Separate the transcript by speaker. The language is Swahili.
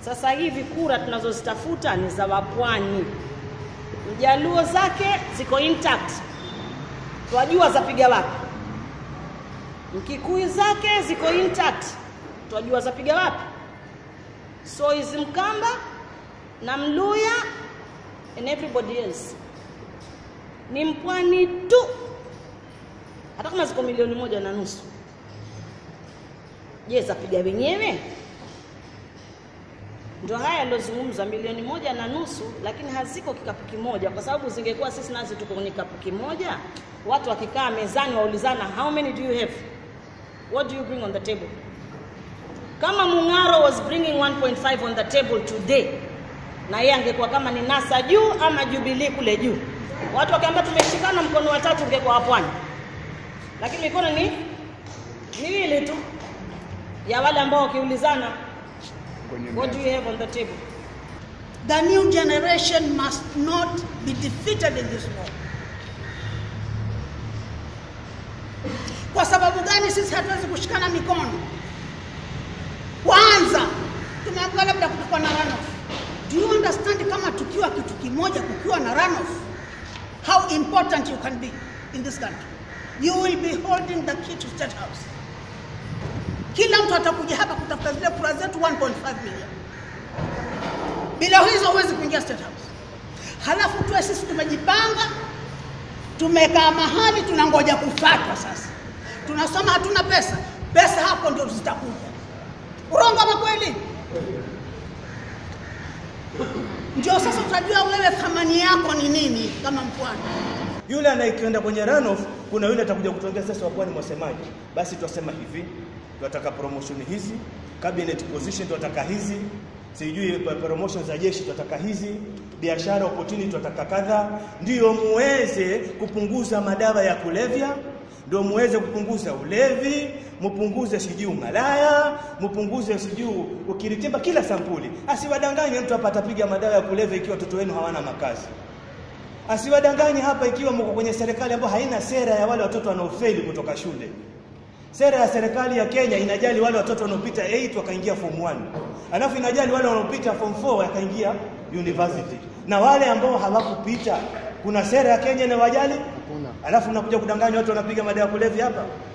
Speaker 1: Sasa hivi kura tunazozitafuta ni za wapwani. Mjaluo zake ziko intact, twajua zapiga wapi. Mkikuyu zake ziko intact, twajua zapiga wapi. So is Mkamba na Mluya and everybody else ni mpwani tu, hata kama ziko milioni moja na nusu. Je, zapiga wenyewe? Ndio haya yaliyozungumzwa, milioni moja na nusu, lakini haziko kikapu kimoja, kwa sababu zingekuwa sisi nasi tuko kwenye kikapu kimoja, watu wakikaa mezani waulizana, how many do you have, what do you bring on the table? Kama Mung'aro was bringing 1.5 on the table today, na yeye angekuwa kama ni NASA juu ama Jubilee kule juu, watu wakiambia tumeshikana mkono wa tatu, ungekuwa pwani, lakini mikono ni miwili tu ya wale ambao wakiulizana what do you have on the table
Speaker 2: The new generation must not be defeated in this war. Kwa sababu gani sisi hatuwezi kushikana mikono? Kwanza tumeambiwa labda kutakuwa na runoff. Do you understand kama tukiwa kitu kimoja, kukiwa na runoff, how important you can be in this country? You will be holding the key to state house. Kila mtu atakuja hapa kutafuta zile kura zetu 1.5 million. Bila hizo huwezi kuingia state house. Halafu tuwe sisi tumejipanga, tumekaa mahali tunangoja kufatwa. Sasa tunasoma hatuna pesa, pesa hapo ndio zitakuja. Urongo ama kweli? Ndio sasa utajua wewe thamani yako ni nini kama mpwani.
Speaker 3: Yule anayekwenda kwenye runoff, kuna yule atakuja kutuongea sasa, wapwani mwasemaje? Basi twasema hivi, tunataka promotion hizi, cabinet position tunataka hizi, sijui promotion za jeshi tunataka hizi, biashara opportunity tunataka kadha, ndio muweze kupunguza madawa ya kulevya, ndio muweze kupunguza ulevi, mupunguze sijui umalaya, mupunguze sijui ukiritimba, kila sampuli. Asiwadanganye mtu hapa atapiga madawa ya kulevya ikiwa watoto wenu hawana makazi asiwadanganye hapa ikiwa mko kwenye serikali ambayo haina sera ya wale watoto wanaofeli kutoka shule. Sera ya serikali ya Kenya inajali wale watoto wanaopita 8 wakaingia form 1, alafu inajali wale wanaopita form 4 wakaingia university, na wale ambao hawakupita, kuna sera ya Kenya inawajali? Alafu nakuja kudanganya watu wanapiga madawa ya kulevya hapa.